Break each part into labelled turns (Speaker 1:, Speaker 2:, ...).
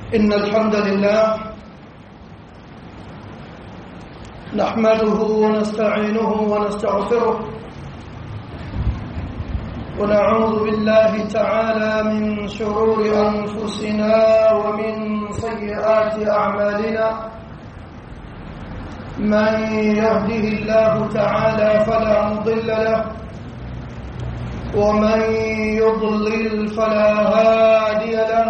Speaker 1: إن الحمد لله نحمده ونستعينه ونستغفره ونعوذ بالله تعالى من شرور أنفسنا ومن سيئات أعمالنا من يهده الله تعالى فلا مضل له ومن يضلل فلا هادي له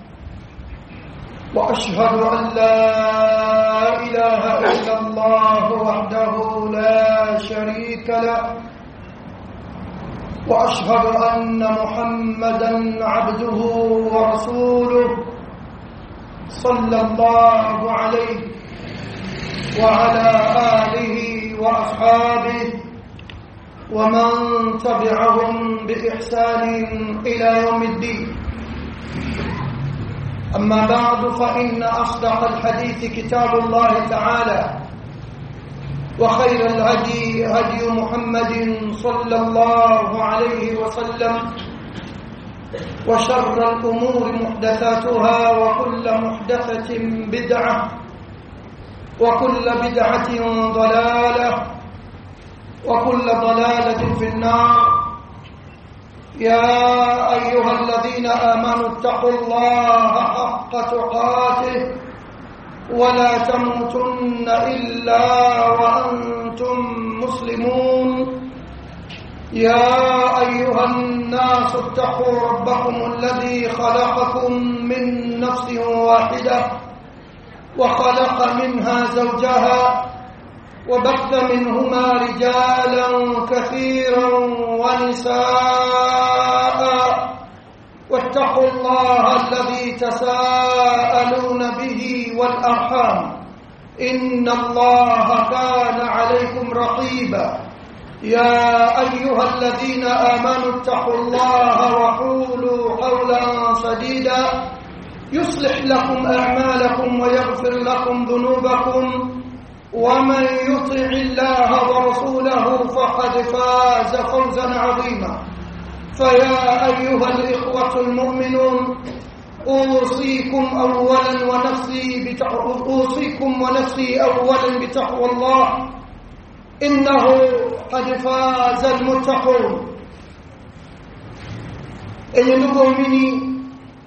Speaker 1: واشهد ان لا اله الا الله وحده لا شريك له واشهد ان محمدا عبده ورسوله صلى الله عليه وعلى اله واصحابه ومن تبعهم باحسان الى يوم الدين أما بعد فإن أصدق الحديث كتاب الله تعالى وخير الهدي هدي محمد صلى الله عليه وسلم وشر الأمور محدثاتها وكل محدثة بدعة وكل بدعة ضلالة وكل ضلالة في النار يا أيها الذين آمنوا اتقوا الله حق تقاته ولا تموتن إلا وأنتم مسلمون يا أيها الناس اتقوا ربكم الذي خلقكم من نفس واحدة وخلق منها زوجها وبث منهما رجالا كثيرا ونساء واتقوا الله الذي تساءلون به والارحام ان الله كان عليكم رقيبا يا ايها الذين امنوا اتقوا الله وقولوا قولا سديدا يصلح لكم اعمالكم ويغفر لكم ذنوبكم ومن يطع الله ورسوله فقد فاز فوزا عظيما فيا ايها الاخوه المؤمنون اوصيكم اولا ونفسي بتقوى اوصيكم ونفسي اولا بتقوى الله انه قد فاز المتقون enye ndugu waumini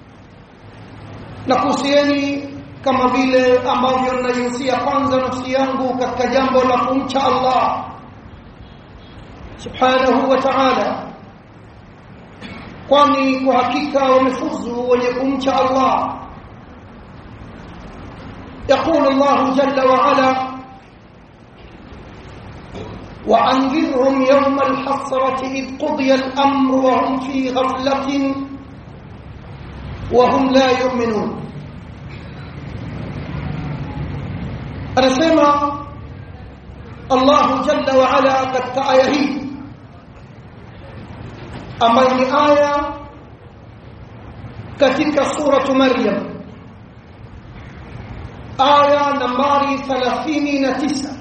Speaker 1: nakuhusieni kama vile ambavyo ninajihusia kwanza nafsi yangu katika jambo la kumcha Allah subhanahu wa ta'ala kwani kwa hakika wamefuzu wenye kumcha Allah يقول الله جل وعلا وأنذرهم يوم الحسرة إذ قضي الأمر وهم في غفلة وهم لا يؤمنون anasema Allahu jalla wa ala katika aya hii ambayo ni aya katika suratu Maryam aya nambari 39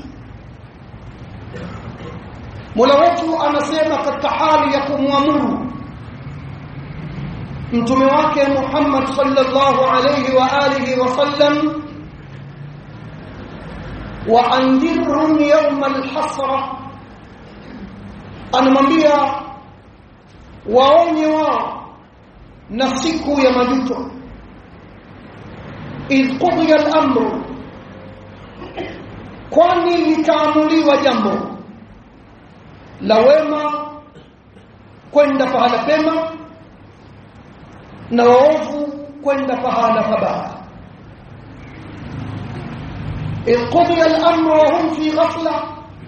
Speaker 1: Mola wetu anasema katika hali ya kumwamuru mtume wake Muhammad sallallahu alayhi wa alihi wasallam waandhirhum yawma alhasra anamwambia waonye wao na siku ya majuto idh qudiya al-amru kwani litaamuliwa jambo la wema kwenda pahala pema na waovu kwenda pahala pabaya إذ قضي الأمر وهم في غفلة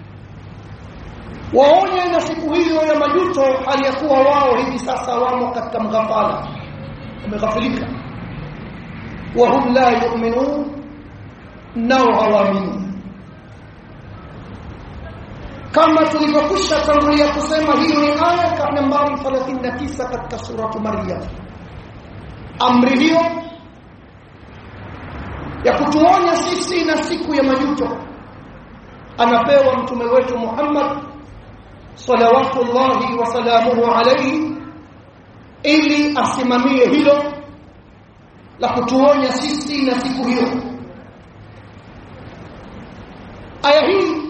Speaker 1: waonye na siku hiyo ya majuto hali ya kuwa wao hivi sasa wamo katika mghafala wameghafilika wahum la yu'minun nao hawaamini kama tulivyokwisha tangulia kusema hiyo ni aya nambari 39 katika suratu maryam amri hiyo ya kutuonya sisi na siku ya majuto anapewa mtume wetu Muhammad salawatullahi wa salamuhu alayhi ili asimamie hilo la kutuonya sisi na siku hiyo aya hii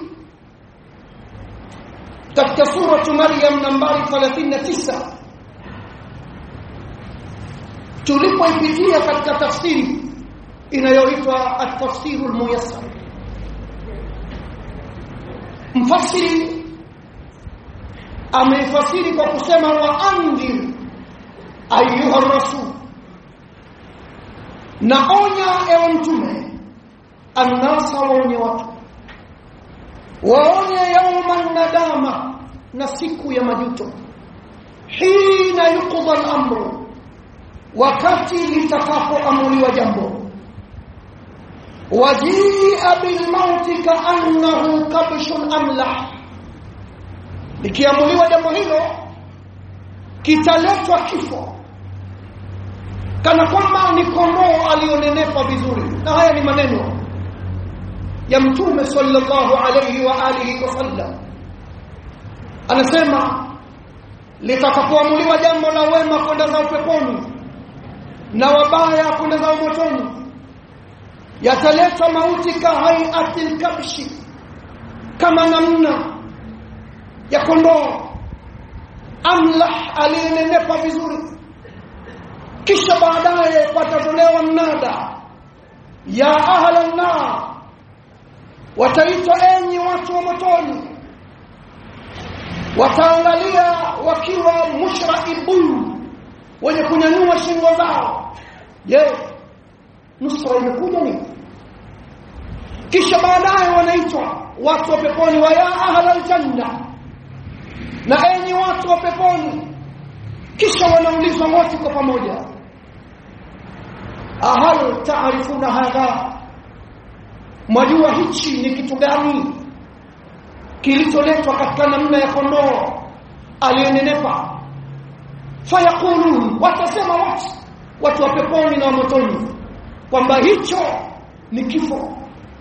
Speaker 1: katika suratu maryam nambari 39 tulipoipitia katika tafsiri inayoitwa at-tafsiru al-muyassar mfasiri ameifasiri kwa kusema wa andhir ayuha rasul na onya ewe mtume annasa waonye watu waonye yauma nadama na siku ya majuto hina yuqda al-amru wakati litakapoamuliwa jambo wajia bilmauti kaannahu kabshun amlah likiamuliwa jambo hilo kitaletwa kifo kana kwamba ni kondoo aliyonenepa vizuri na haya ni maneno ya mtume sallallahu alayhi wa alihi wasallam anasema litakapoamuliwa jambo la wema kwenda za peponi na wabaya kwenda za motoni yataleta mauti ka hayati kabshi kama namna ya kondoo amlah aliyenenepa vizuri kisha baadaye patatolewa mnada ya ahla nar wataitwa enyi watu wa motoni wataangalia wakiwa mushraibun wenye kunyanyua shingo zao je nusra imekuja nini kisha baadaye wanaitwa watu wa peponi wa ya ahla aljanna na enyi watu wa peponi kisha wanaulizwa wote kwa pamoja ahal taarifuna hadha mwajua hichi ni kitu gani kilicholetwa katika namna ya kondoo aliyenenepa fayaqulun watasema watu watu wa peponi na wa motoni kwamba hicho ni kifo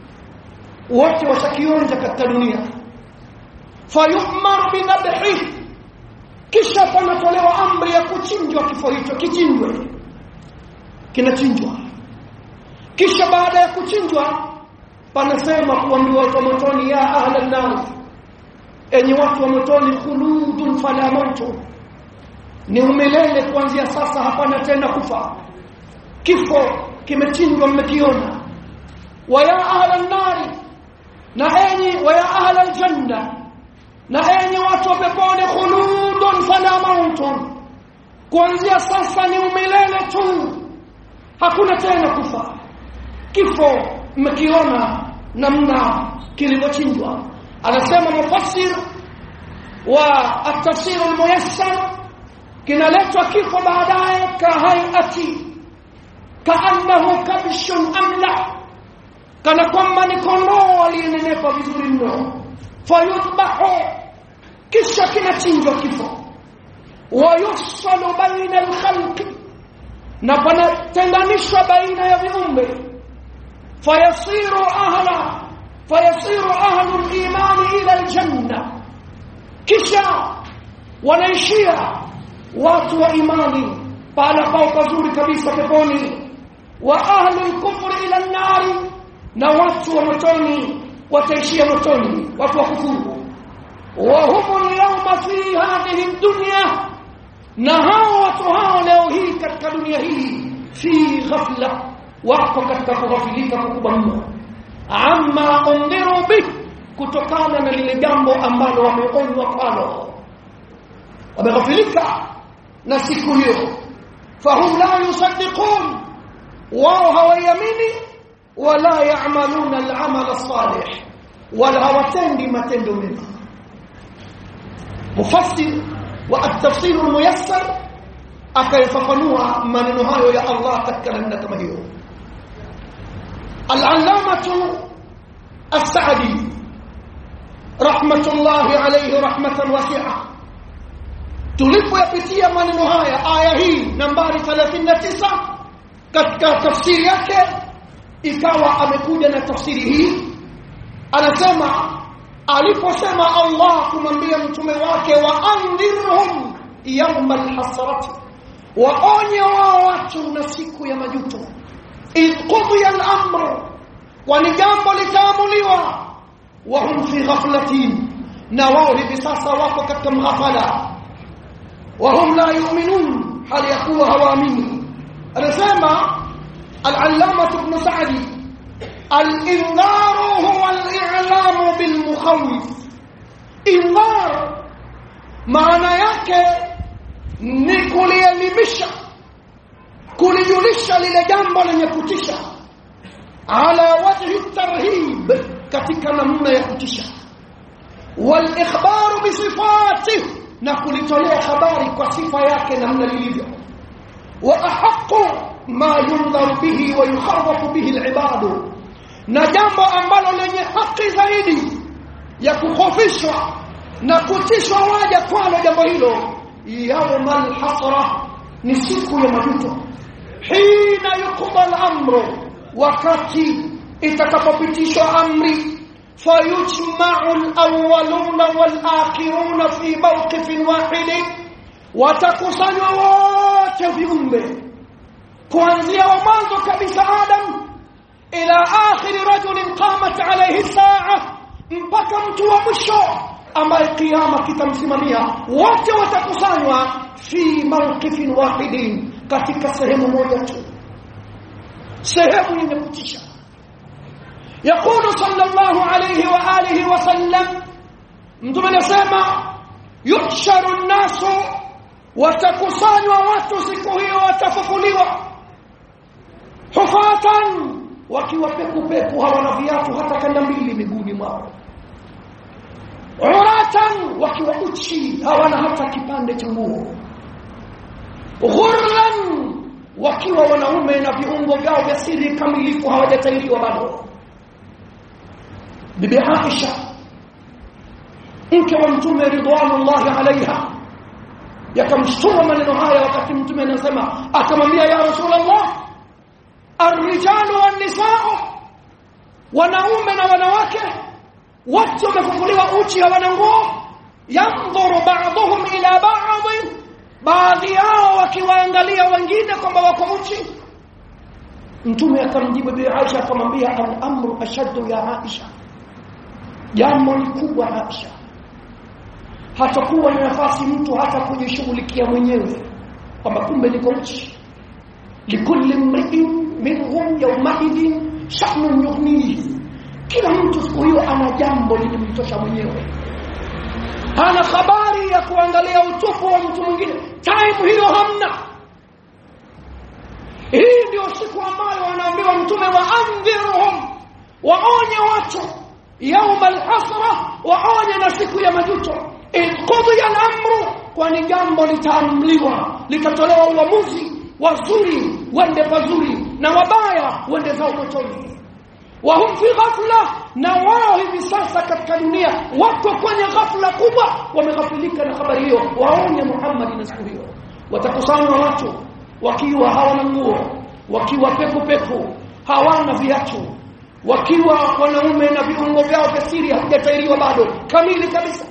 Speaker 1: wote washakionja katika dunia fayumar binadhi kisha panatolewa amri ya kuchinjwa kifo hicho kichinjwe kinachinjwa kisha baada ya kuchinjwa panasema kuambiwa watu wa motoni ya ahla nar enyi watu wa motoni khuludun fala mautu ni umilele kuanzia sasa hapana tena kufa kifo kimechinjwa mmekiona wa ya ahla nari na enyi wa ya ahla aljanna na enyi watu wa peponi khuludun fala mautun kuanzia sasa ni umilele tu hakuna tena kufa kifo mmekiona namna kilivyochinjwa anasema mufassir wa at-tafsir al-muyassar kinaletwa kifo baadaye kahayati kaannahu kabshun amla kana kwamba ni kondoo aliyenenepa vizuri mno fayudbahu kisha kinachinjwa kifo wayufsalu baina alkhalqi na panatenganishwa baina ya viumbe fayasiru ahla fayasiru ahlu al-imani ila aljanna kisha wanaishia watu wa imani pahala pao pazuri kabisa peponi wa ahlu al-kufri ila an-nari na watu wa motoni wataishia motoni watu wa kufuru wa hum al-yawma fi hadhihi dunya na hao watu hao leo hii katika dunia hii fi ghafla wako katika kughafilika kukubwa mno amma undiru bih kutokana na lile jambo ambalo wameonywa kwalo wameghafilika na siku hiyo fahum la yusaddiqun wao hawaiamini wala ya'maluna al-amal as-salih wala hawatendi matendo mema mufassir wa at-tafsir al-muyassar akayafafanua maneno hayo ya Allah katika namna kama hiyo al-allamatu as-sa'di rahmatullahi alayhi rahmatan wasi'a tulipoyapitia maneno haya aya hii nambari 39 katika tafsiri yake ikawa amekuja na tafsiri hii anasema aliposema Allah kumwambia mtume wake wa andhirhum yawma alhasrati waonye wao watu na siku ya majuto idh qudiya al-amru kwani jambo litaamuliwa wa hum fi ghaflatin na wao hivi sasa wako katika mghafala wa hum la yu'minun hali yakuwa hawaamini anasema al-allama ibn sa'di al-indharu huwa al-i'lamu bil mukhawif indhar maana yake ni kulielimisha kulijulisha lile jambo lenye kutisha ala wajhi tarhib katika namna ya kutisha wal ikhbaru bi sifati na kulitolea habari kwa sifa yake namna lilivyo wa ahqqu ma yundharu bihi wa yukhawafu bihi al na jambo ambalo lenye haki zaidi ya kukhofishwa na kutishwa waja kwalo jambo hilo yawmal hasra ni siku ya majuto hina yuqbal amru wakati itakapopitishwa amri fayujma'u al-awwaluna wal-akhiruna fi mawqifin wahid watakusanywa wote viumbe kuanzia wa mwanzo kabisa Adam ila akhir rajulin qamat alayhi saa mpaka mtu wa mwisho ambaye kiyama kitamsimamia wote watakusanywa fi mawqifin wahidin katika sehemu moja tu sehemu yenye kutisha يقول صلى الله عليه واله وسلم mtume anasema yuhsharu nnasu watakusanywa watu siku hiyo watafufuliwa hufatan wakiwa peku peku hawana viatu hata kanda mbili miguuni mwao uratan wakiwa uchi hawana hata kipande cha nguo ghurlan wakiwa wanaume na viungo vyao vya siri kamilifu hawajatairiwa bado bibi Aisha mke wa mtume ridwanullahi alaiha yakamshtua maneno haya wakati mtume anasema akamwambia ya rasulullah arrijalu wannisao wanaume na wanawake wote wamefufuliwa uchi hawana nguo yandhuru ba'dhum ila ba'd baadhi yao wakiwaangalia wengine kwamba wako uchi mtume akamjibu bi Aisha akamwambia al-amru ashaddu ya Aisha jambo ni kubwa Aisha hatakuwa na nafasi mtu hata kujishughulikia mwenyewe kwamba kumbe niko uchi likulli mri'in minhum yawmaidin sha'nun yughnihi kila mtu siku hiyo ana jambo lilimtosha mwenyewe hana habari ya kuangalia utupu wa mtu mwingine time hiyo hamna hii ndio siku ambayo wanaambiwa mtume wa andhirhum waonye watu yauma alhasra waonye na siku ya majuto inqudhiya al-amru kwani jambo litaamliwa litatolewa uamuzi wazuri wende pazuri na wabaya wende zao motoni wahum fi ghafla na wao hivi sasa katika dunia wako kwenye ghafla kubwa wameghafilika na habari hiyo waonye Muhammad na siku hiyo watakusanywa watu wakiwa hawana nguo wakiwa peku peku hawana viatu wakiwa wanaume na viungo vyao vya siri havijatairiwa bado kamili kabisa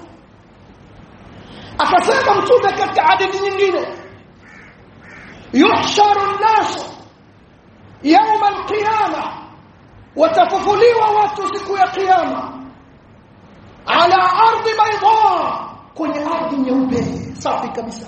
Speaker 1: akasema mtume katika hadithi nyingine yuhsharu an-nas yawm al-qiyamah watafufuliwa watu siku ya kiyama ala ardhi bayda kwenye ardhi nyeupe safi kabisa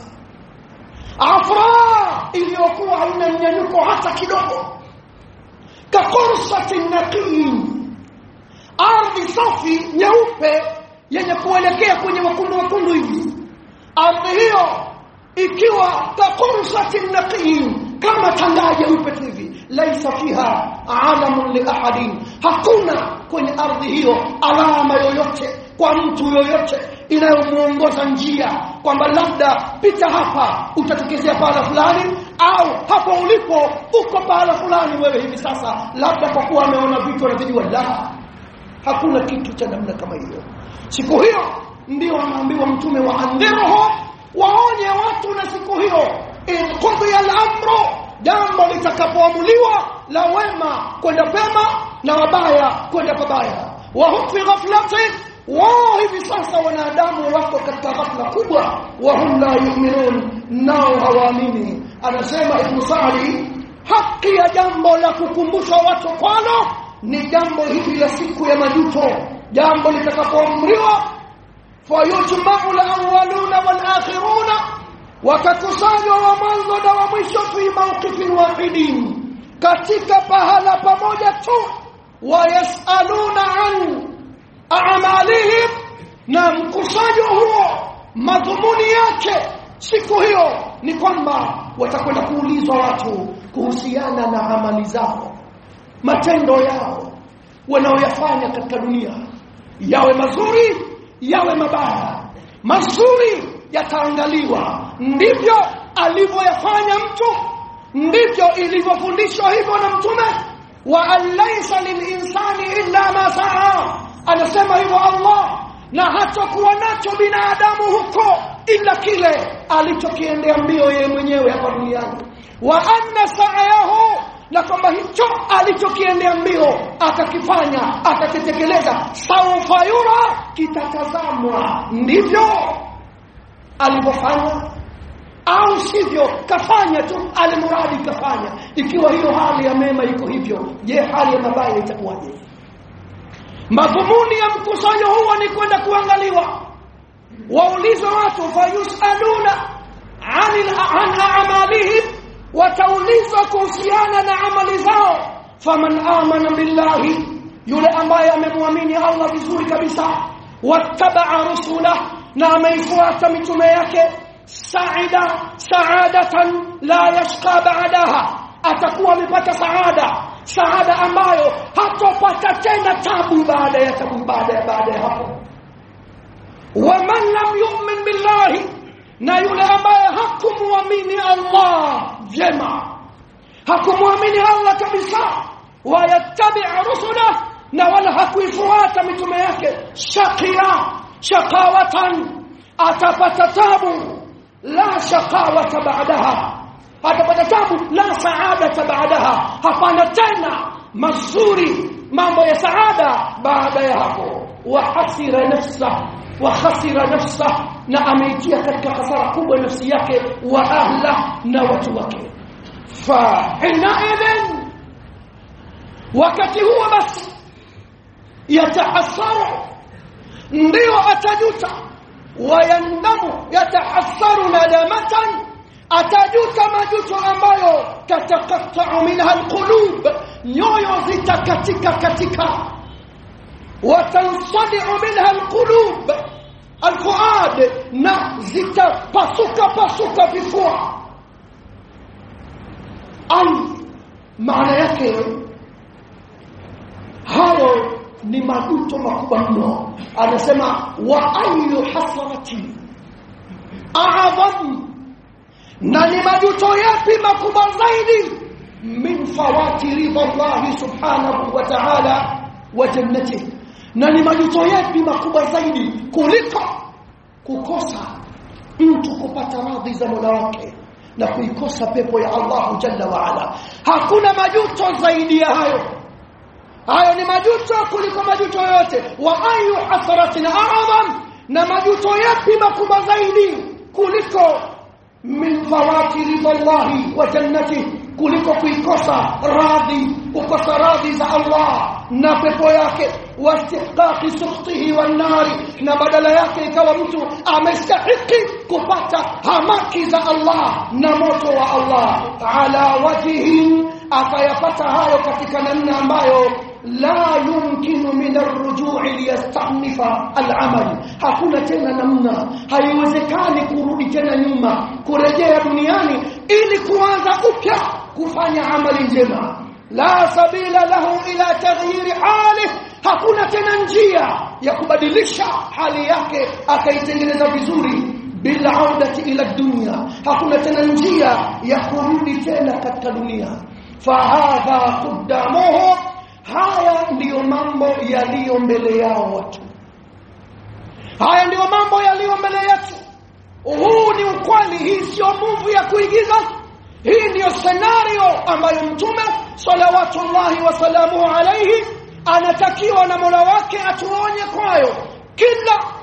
Speaker 1: afra iliyokuwa haina mnyanyuko hata kidogo kaqursati naqiyin ardhi safi nyeupe yenye kuelekea kwenye wakundu wakundu hivi ardhi hiyo ikiwa kaqursati naqiyin kama tangaa jeupe tu hivi laisa fiha alamun li ahadin hakuna kwenye ardhi hiyo alama yoyote kwa mtu yoyote inayomuongoza njia kwamba labda pita hapa utatokezea pahala fulani au hapo ulipo uko pahala fulani wewe hivi sasa labda kwa kuwa ameona vitu anavyojua la hakuna kitu cha namna kama hiyo siku hiyo ndio anaambiwa mtume wa andhiruhu waonye watu na siku hiyo in qudhiya al-amru jambo litakapoamuliwa la wema kwenda pema na wabaya kwenda pabaya wa hum fi ghaflatin wao hivi sasa wanadamu wako katika ghafla kubwa wa hum la yu'minun nao hawaamini anasema ibn Sa'di haki ya jambo la kukumbusha watu kwalo ni jambo hili la siku ya majuto jambo litakapoamriwa fayujmau lawaluna walakhiruna wakakusanywa wa mwanzo na wa mwisho fi mawqifin wahidin katika pahala pamoja tu wayasaluna an a'malihim na mkusanyo huo madhumuni yake siku hiyo ni kwamba watakwenda kuulizwa watu kuhusiana na amali zao matendo yao wanaoyafanya katika dunia yawe mazuri yawe mabaya mazuri yataangaliwa ndivyo alivyoyafanya mtu ndivyo ilivyofundishwa hivyo na mtume wa an laysa lilinsani illa ma saa anasema hivyo Allah na hatakuwa nacho binadamu huko ila kile alichokiendea mbio yeye mwenyewe hapa duniani wa anna sa'yahu na kwamba hicho alichokiendea mbio akakifanya akakitekeleza saufa yura kitatazamwa ndivyo alivyofanya au sivyo kafanya tu alimuradi kafanya ikiwa hiyo hali ya mema iko hivyo je hali ya mabaya itakuwaje madhumuni ya mkusanyo huo ni kwenda kuangaliwa waulize watu fayusaluna anil an a'malihim wataulizwa kuhusiana na amali zao faman amana billahi yule ambaye amemwamini Allah vizuri kabisa wattabaa rusulah na ameifuata mitume yake saida saadatan la yashqa ba'daha atakuwa amepata saada saada ambayo hatopata tena tabu baada ya tabu baada ya baada ya hapo waman lam yu'min billahi na yule ambaye hakumwamini Allah jema hakumwamini Allah kabisa wayattabi rusula na wala hakuifuata mitume yake shaqiya shaqawatan atapata tabu la shaqawata ba'daha atapata tabu la saadata ba'daha hapana tena mazuri mambo ya saada baada ya hapo wa hasira nafsa wa khasira nafsa na ameitia katika hasara kubwa nafsi yake wa ahla na watu wake fa hinaidhin wakati huo basi yatahassaru ndio atajuta wayandamu yatahassaru nadamatan atajuta majuto ambayo tatakattau minha alqulub nyoyo zitakatika katika watansadiu minha alqulub alfuad na zitapasuka pasuka vifua ai maana yake hayo ni majuto makubwa mno anasema wa ayu hasarati a'zam na ni majuto yapi makubwa zaidi min fawati ridha Allah subhanahu wa ta'ala wa jannatihi na ni majuto yapi makubwa zaidi kuliko kukosa mtu kupata radhi za Mola wake na kuikosa pepo ya Allah jalla wa ala hakuna majuto zaidi ya hayo hayo ni majuto kuliko majuto yote wa ayu hasaratin a'zam na majuto yapi makubwa zaidi kuliko min fawati ridallahi wa jannati kuliko kuikosa radhi kukosa radhi za Allah na pepo yake wastihqaqi sukhtihi wan nari na badala yake ikawa mtu amestahiki kupata hamaki za Allah na moto wa Allah ala wajhi akayapata hayo katika namna ambayo la yumkinu min arrujui liyastanifa alamal hakuna tena namna haiwezekani kurudi tena nyuma kurejea duniani ili kuanza upya kufanya amali njema la sabila lahu ila taghyiri hali hakuna tena njia ya kubadilisha hali yake akaitengeneza vizuri bila audati ila dunia hakuna tena njia ya kurudi tena katika dunia fahadha qaddamuhu haya ndiyo mambo yaliyo mbele yao watu haya ndiyo mambo yaliyo mbele yetu huu ni ukweli hii sio movie ya kuigiza hii ndiyo scenario ambayo mtume salawatullahi wasalamuhu alaihi anatakiwa na mola wake atuonye kwayo kila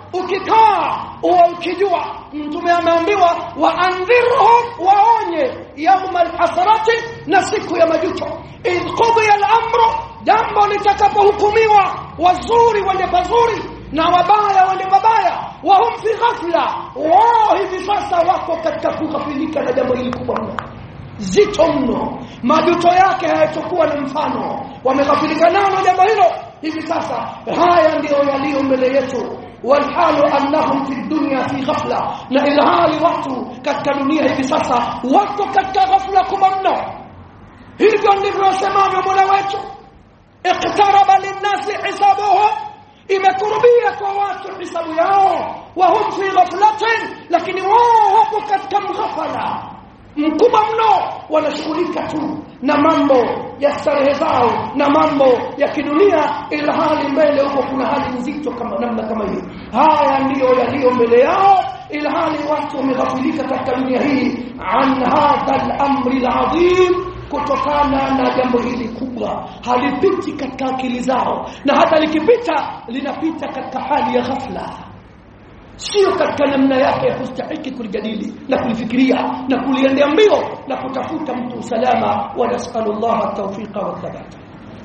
Speaker 1: ukikaa uwe ukijua mtume ameambiwa waandhirhum waonye yauma alhasrati na siku ya majuto idh qudiya al-amru jambo litakapohukumiwa wazuri wende pazuri na wabaya wende mabaya wahum fi ghafla wao hivi sasa wako katika kughafilika na jambo hili kubwa mno zito mno majuto yake hayatokuwa na mfano wameghafilika nalo jambo hilo hivi sasa haya ndiyo yaliyo mbele yetu walhalu annahum fi dunya fi ghafla na ilhali watu katika dunia hivi sasa wako katika ghafla kubwa mno hivyo ndivyo asemavyo mola wetu iqtaraba linnasi hisabuhum imekurubia kwa watu hisabu yao wahum fi ghaflatin lakini wao wapo katika mghafala mkubwa mno wanashughulika tu na mambo ya starehe zao na mambo ya kidunia ila hali mbele huko kuna hali nzito kama namna kama hiyo haya ndiyo yaliyo mbele yao ila hali watu wameghafilika katika dunia hii an hadha al-amri al-azim kutokana na jambo hili kubwa halipiti katika akili zao na hata likipita linapita katika hali ya ghafla sio katika namna yake ya kustahiki kulijadili na kulifikiria na kuliendea mbio na kutafuta mtu usalama wa nasallallahu tawfiqa wa thabata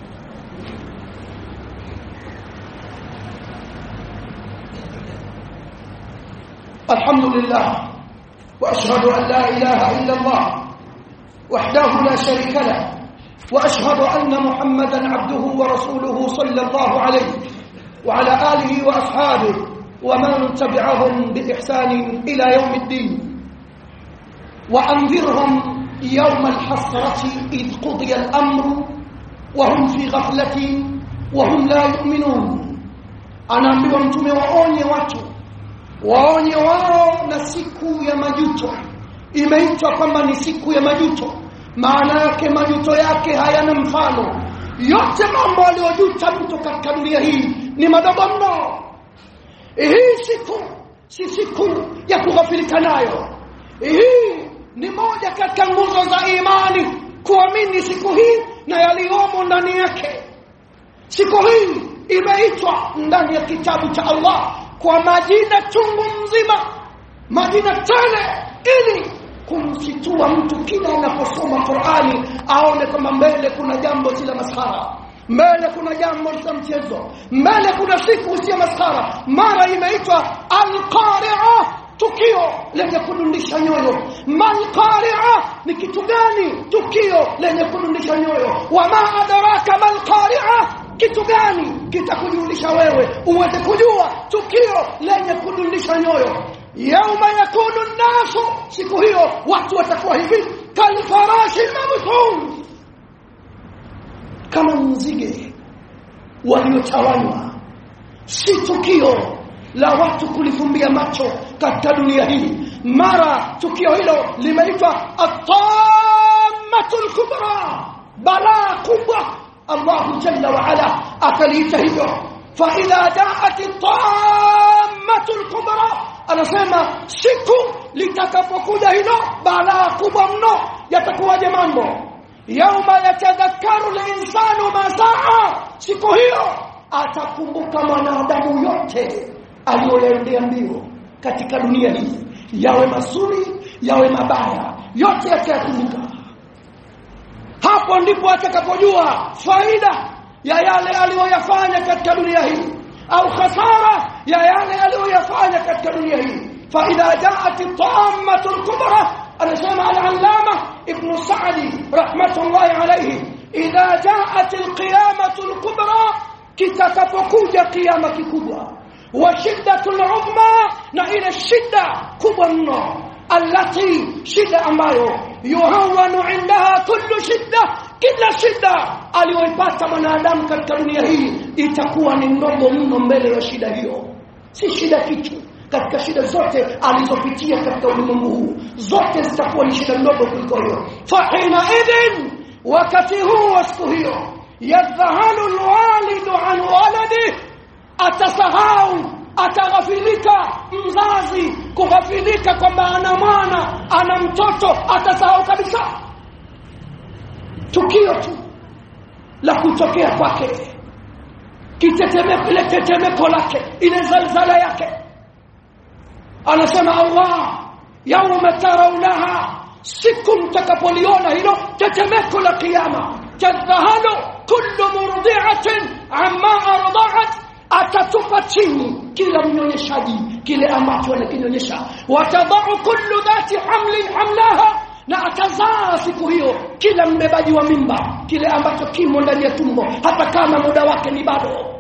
Speaker 1: الحمد لله واشهد ان لا اله الا الله وحده لا شريك له واشهد ان محمدا عبده ورسوله صلى الله عليه وعلى اله واصحابه ومن تبعهم باحسان الى يوم الدين وانذرهم يوم الحسره اذ قضي الامر وهم في غفله وهم لا يؤمنون anaambiwa mtume waonye watu waonye wao na siku ya majuto imeitwa kwamba ni siku ya majuto maana yake majuto yake hayana mfano yote mambo aliyojuta mtu katika dunia hii ni madogo mno hii siku si siku ya kughafilika nayo hii ni moja katika nguzo za imani kuamini siku hii na yaliyomo ndani yake siku hii imeitwa ndani ya kitabu cha Allah kwa majina chungu mzima majina tele ili kumsitua mtu kila anaposoma Qur'ani aone kwamba mbele kuna jambo si la maskhara mbele kuna jambo la mchezo mbele kuna siku si maskhara mara imeitwa al-qari'ah tukio lenye kudundisha nyoyo malqari'a ni kitu gani tukio lenye kudundisha nyoyo wama adraka malqari'a kitu gani kitakujulisha wewe uweze kujua tukio lenye kudundisha nyoyo yauma yakunu nasu siku hiyo watu watakuwa hivi kalfarashi mabthun kama nzige waliotawanywa si tukio la watu kulifumbia macho katika dunia hii mara tukio hilo limeitwa atamatul kubra balaa kubwa Allah jalla wa ala akaliita hivyo fa idha jaat atamatul kubra anasema siku litakapokuja hilo balaa kubwa mno yatakuwaje mambo yauma yatadhakkaru linsanu ma saa siku hiyo atakumbuka mwanadamu yote aliyoyaendea mbio katika dunia hii yawe mazuri yawe mabaya yote yatayakumbuka hapo ndipo atakapojua faida ya yale aliyoyafanya katika dunia hii au khasara ya yale aliyoyafanya katika dunia hii fa idha jaat at-tammatu al-kubra anasema al-allama ibn sa'di rahmatullahi alayhi idha jaat al-qiyamatu al-kubra kitakapokuja kiyama kikubwa wa shiddatul umma na ile shida kubwa mno allati shida ambayo yuhawanu indaha kullu shidda kila shida aliyoipata mwanadamu katika dunia hii itakuwa ni ndogo mno mbele ya shida hiyo si shida kitu katika shida zote alizopitia katika ulimwengu huu zote zitakuwa ni shida ndogo kuliko hiyo fahina idhin wakati huu wa siku hiyo yadhahalu alwalidu an waladihi atasahau ataghafilika mzazi kughafilika kwamba ana mwana ana mtoto atasahau kabisa tukio tu la kutokea kwake kitetemeko ile tetemeko lake ile zalzala yake anasema Allah yauma tarawnaha siku mtakapoliona hilo tetemeko la kiyama tadhahalu kullu murdi'atin amma arda'at atatupa chini kila mnyonyeshaji kile ambacho anakinyonyesha watadau kullu dhati hamlin hamlaha na atazaa siku hiyo kila mbebaji wa mimba kile ambacho kimo ndani ya tumbo hata kama muda wake ni bado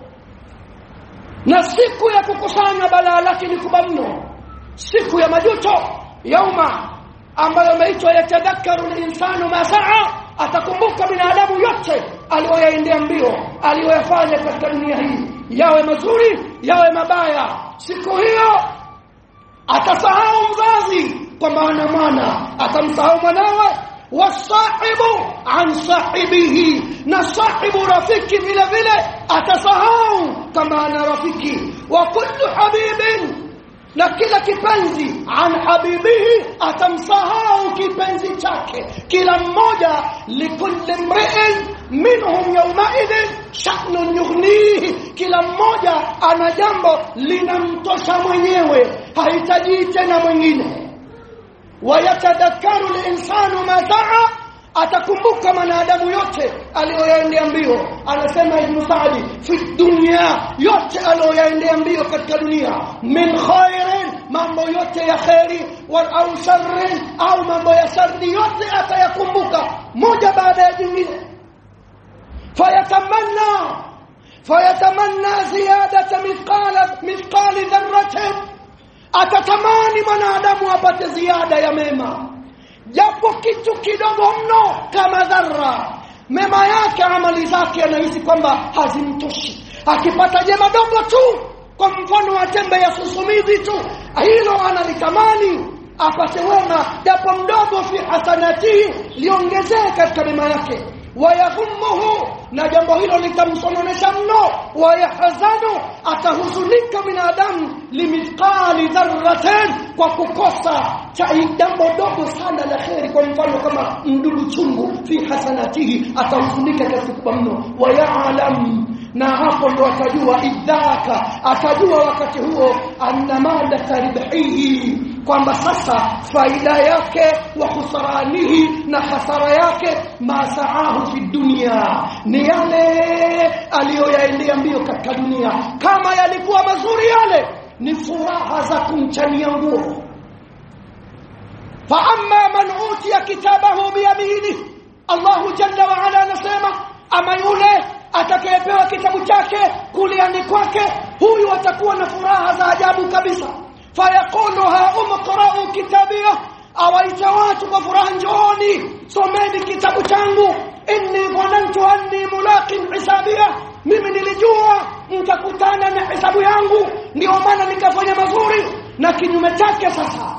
Speaker 1: na siku ya kukusanya balaa lake ni kubwa mno siku ya majuto yauma ambayo imeitwa yatadhakaru linsanu ma saa atakumbuka binadamu yote aliyoyaendea mbio aliyoyafanya katika dunia hii yawe mazuri yawe mabaya siku hiyo atasahau mzazi kwamba ana mwana atamsahau mwanawe wasahibu an sahibihi na sahibu rafiki vile vile atasahau kama ana rafiki wa kullu habibin na kila kipenzi an habibihi atamsahau kipenzi chake kila mmoja likulli mri'in minhum yawmaidhin sha'nun yughnihi kila mmoja ana jambo linamtosha mwenyewe hahitaji tena mwingine wayatadhakaru linsanu ma saa atakumbuka mwanadamu yote aliyoyaendea mbio anasema ibn Sa'di fi dunya yote aliyoyaendea mbio katika dunia min khairin mambo yote ya khairi wal au sharrin au mambo ya sharri yote atayakumbuka moja baada ya jingine fayatamanna fayatamanna ziyadata mithqala mithqali dharratin atatamani mwanadamu apate ziada ya mema japo kitu kidogo mno kama dharra mema yake amali zake anahisi kwamba hazimtoshi akipata jema dogo tu kwa mfano wa tembe ya susumizi tu hilo analitamani apate wema japo mdogo fi hasanatihi liongezee katika mema yake wayahumuhu na jambo hilo litamsononesha mno wayahzanu atahuzunika binadamu limithqali dharratin kwa kukosa cha jambo dogo sana la kheri kwa mfano kama mdudu chungu fi hasanatihi atahuzunika kiasi kikubwa mno wayalam na hapo ndo atajua idhaka atajua wakati huo anna mada tarbihi kwamba sasa faida yake wa khusranihi na hasara yake masaahu fi dunia ni yale aliyoyaendea mbio katika dunia kama yalikuwa mazuri yale ni furaha za kumchania nguo fa amma man utiya kitabahu biyamini Allahu jalla wa ala anasema ama yule atakayepewa kitabu chake kuliani kwake huyu atakuwa na furaha za ajabu kabisa fayaqulu ha umqra'u kitabiyah awaita watu kwa furaha njooni someni kitabu changu inni dhanantu anni mulaqin hisabiyah mimi nilijua nitakutana na hesabu yangu ndio maana nikafanya mazuri na kinyume chake sasa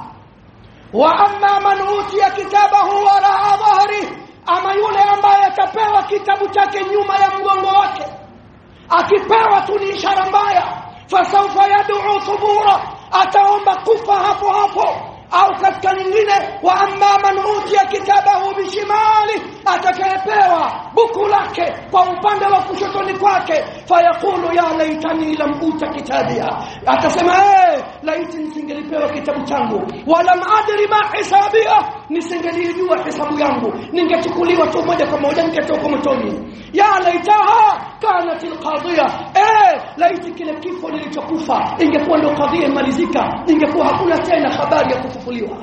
Speaker 1: wa amma man utiya kitabahu waraa dhahri ama yule ambaye atapewa kitabu chake nyuma ya mgongo wake akipewa tu ni ishara mbaya fasawfa yad'u thubura ataomba kufa hapo hapo au katika nyingine wa amma man utiya kitabahu bishimali atakayepewa buku lake kwa upande wa kushotoni kwake fayaqulu ya laitani lam uta kitabia atasema eh laiti nisingelipewa kitabu changu walam adri ma hisabia nisingelijua hesabu yangu ningechukuliwa tu moja kwa moja ningetoka motoni ya laitaha kanat alqadhiya eh laiti kile kifo nilichokufa ingekuwa ndio kadhia imalizika ingekuwa hakuna tena habari ya kufufuliwa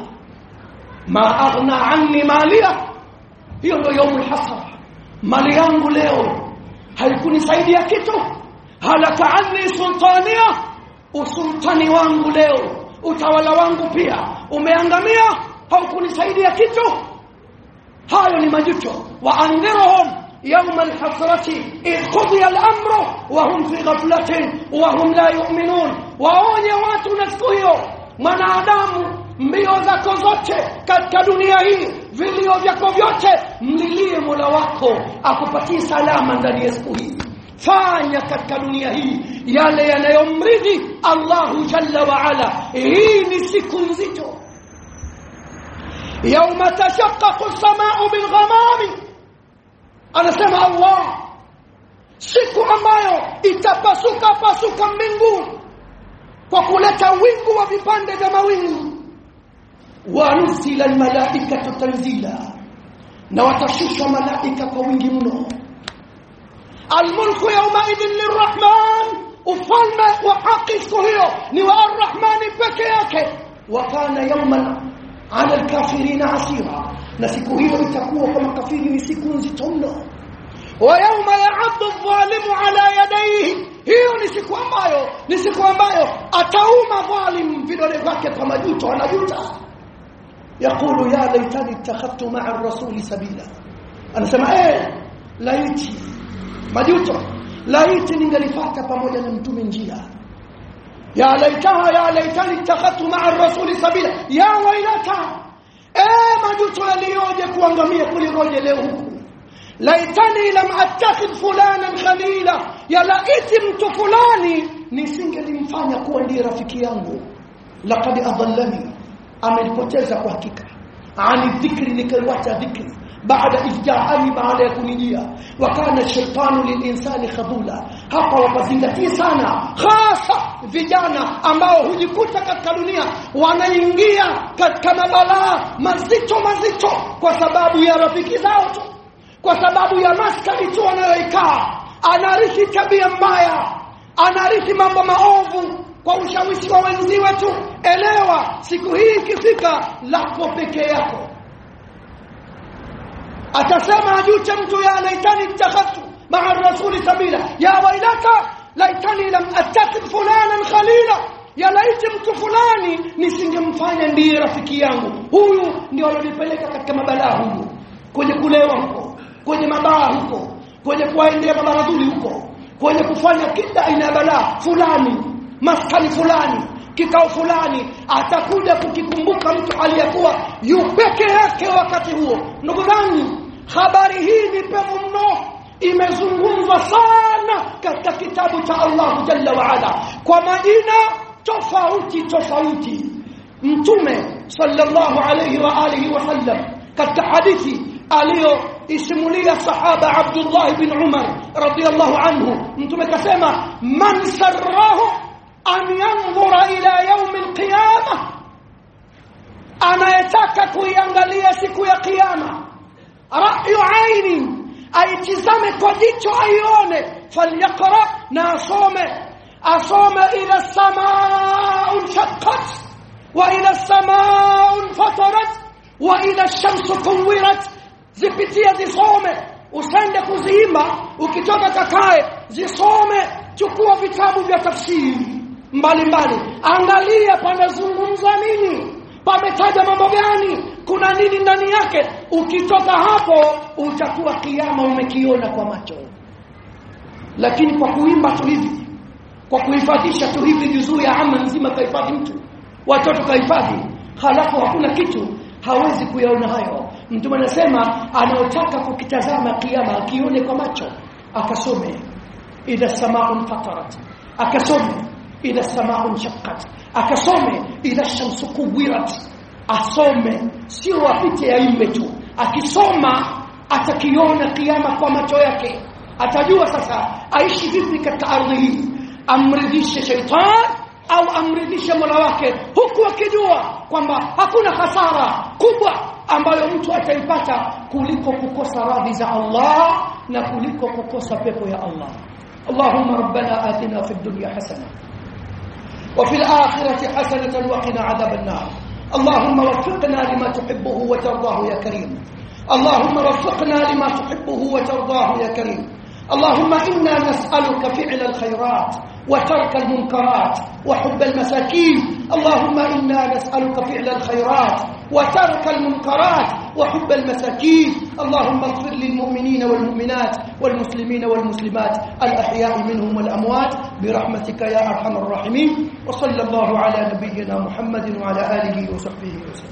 Speaker 1: ma aghna anni malia hiyo ndio yaumul hasra mali yangu leo haikunisaidia kitu halaka anni sultania usultani wangu leo utawala wangu pia umeangamia haukunisaidia kitu hayo ni majuto wa andhirhum يوم الحسرة إذ قضي الأمر وهم في غفلة وهم لا يؤمنون waonye watu na siku hiyo mwanadamu mbio zako zote katika dunia hii vilio vyako vyote mlilie mola wako akupatie salama ndani ya siku hii fanya katika dunia hii yale yanayomridhi allahu jalla waala hii ni siku nzito yauma tashaqqaqu lsamau bilghamami anasema allah siku ambayo itapasuka pasuka mbingu kwa kuleta wingu wa vipande vya mawingu wa nusila almalaikatu tanzila na watashushwa malaika kwa wingi mno almulku yaumaidhin lirrahman ufalme wa haki siku hiyo ni wa arrahmani peke yake wa kana yauman ala alkafirina asira na siku hiyo itakuwa kwa makafiri ni siku nzito mno wa yauma yaaddu dhalimu ala yadayhi hiyo ni siku ambayo ni siku ambayo atauma dhalim vidole vyake kwa majuto anajuta yaqulu ya laitani ittakhadtu ma'a ar-rasuli sabila anasema eh laiti majuto laiti ningelipata pamoja na mtume njia ya laitaha ya laitani ittakhadtu ma'a ar-rasuli sabila ya wailata eh majuto yaliyoje kuangamia kuliroje leo huku laitani lam attakhidh fulanan khalila ya laiti mtu fulani nisingelimfanya kuwa ndiye rafiki yangu laqad adallani amenipoteza kwa hakika ani dhikri nikaiwacha dhikri baada ifjaani baada ya kunijia wakana shaitanu lilinsani khadula hapa wapazingatie sana hasa vijana ambao hujikuta katika dunia wanaingia katika mabalaa mazito mazito kwa sababu ya rafiki zao tu kwa sababu ya maskani tu anayoikaa anarithi tabia mbaya anarithi mambo maovu kwa ushawishi wa wenziwe tu elewa siku hii ikifika lako peke yako atasema ajute mtu ya laitani ittakhadtu maa rasuli sabila ya wailaka laitani lam attakid fulanan khalila ya laiti mtu fulani nisingemfanya ndiye rafiki yangu huyu ndio alonipeleka katika mabalaa huyu kwenye kulewa huko kwenye mabaa huko kwenye kuwaendea mabaradhuli huko kwenye kufanya kila aina ya balaa fulani maskani fulani kikao fulani atakuja kukikumbuka mtu aliyekuwa yu peke yake wakati huo ndugu zangu habari hii ni pevu mno imezungumzwa sana katika kitabu cha Allah jalla wa ala kwa majina tofauti tofauti mtume sallallahu alayhi wa alihi wasallam katika hadithi aliyoisimulia sahaba Abdullah bin Umar radiyallahu anhu mtume kasema man sarrahu an yanzura ila yaum alqiyama anayetaka kuiangalia siku ya kiyama ra'yu aini aitizame kwa jicho aione falyaqra na asome asome ila samaa shaqqat wa ila samaa fatarat wa ila shamsu kuwirat zipitie zisome usende kuziimba ukitoka kakae zisome chukua vitabu vya tafsiri mbalimbali angalia pamezungumzwa nini pametaja mambo gani kuna nini ndani yake ukitoka hapo utakuwa kiama umekiona kwa macho lakini kwa kuimba tu hivi kwa kuhifadhisha tu hivi juzuu ya ama nzima kahifadhi mtu watoto kahifadhi halafu hakuna kitu hawezi kuyaona hayo mtume anasema anaotaka kukitazama kiama akione kwa macho akasome idha samaa'un fatarat akasome idha samaa'un shaqqat akasome idha shamsu kuwirat asome sio apite aimbe tu akisoma atakiona kiama kwa macho yake atajua sasa aishi vipi katika ardhi hii amridhishe shaitan au amridhishe mola wake huku akijua kwamba hakuna hasara kubwa ambayo mtu ataipata kuliko kukosa radhi za Allah na kuliko kukosa pepo ya Allah اللهم ربنا آتنا في الدنيا حسنة وفي الآخرة حسنة وقنا عذاب النار اللهم وفقنا لما تحبه وترضاه يا كريم اللهم وفقنا لما تحبه وترضاه يا كريم اللهم إنا نسألك فعل الخيرات وترك المنكرات وحب المساكين اللهم إنا نسألك فعل الخيرات وترك المنكرات وحب المساكين اللهم اغفر للمؤمنين والمؤمنات والمسلمين والمسلمات الأحياء منهم والأموات برحمتك يا أرحم الراحمين وصلى الله على نبينا محمد وعلى آله وصحبه وسلم